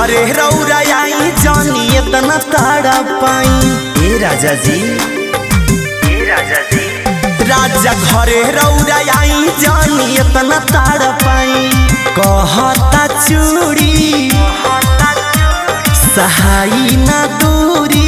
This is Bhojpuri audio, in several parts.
घरे रौरा आई जानी इतना ताड़ा पाई ए राजा जी ए राजा जी राजा घरे रौरा आई जानी इतना ताड़ा पाई कहता चूड़ी सहाई ना दूरी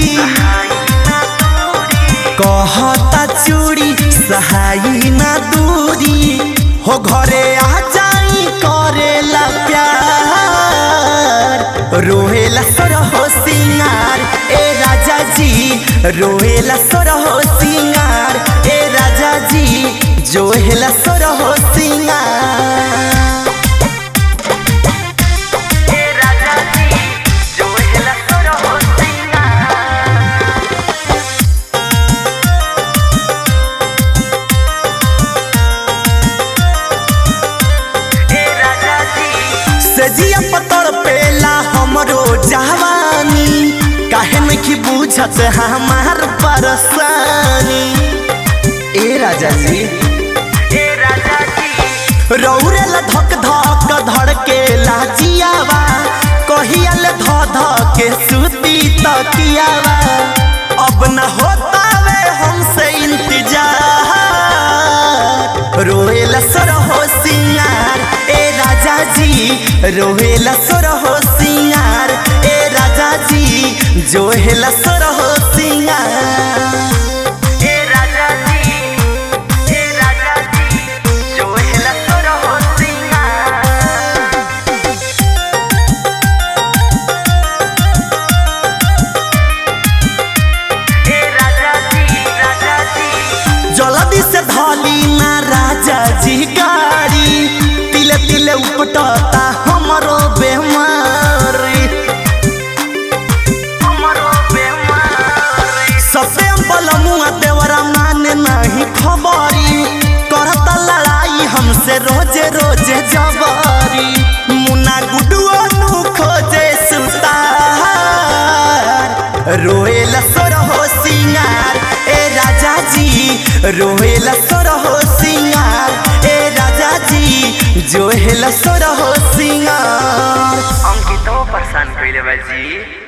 कहता चूड़ी सहाई ना दूरी हो घरे आ जाई करेला प्यार रोहेला सरहो सिंगार ए राजा जी रोहेला सरहो सिंगार ए राजा जी जोहेला सरहो सिंगार ए राजा जी जो हिला तोर हो सिंगार ए राजा जी सजिया पतर पेला हमरो जवानी काहे नहीं बुझत हमार परेशानी ए राजा जी ए राजा जी रौरे ला धक धक धड़के लाजियावा कहिया ले ध ध के सुती तकियावा अब न होता वे हमसे इंतजार रोएला सरहो सिंगार ए राजा जी रोएला सरहो सिंगार ए राजा जी जोहेला सरहो सिंगार ए राजा जी ए राजा जी जो हिला तोर हो सिंगार ए राजा जी राजा जी जल्दी से धली ना राजा जी गाड़ी तिले तिले उपटता हमरो बेमारी हमरो बेमारी सबे बलमुआ देवरा माने नहीं खबरी करता लड़ाई हमसे रोजे रोजे जबरी मुन्ना गुडुआ नु खोजे सुतार रोएला सोरहो सिंगार ए राजा जी रोएला सोरहो सिंगार ए राजा जी जोहेला सोरहो सिंगार अंकितो परेशान कइले बा जी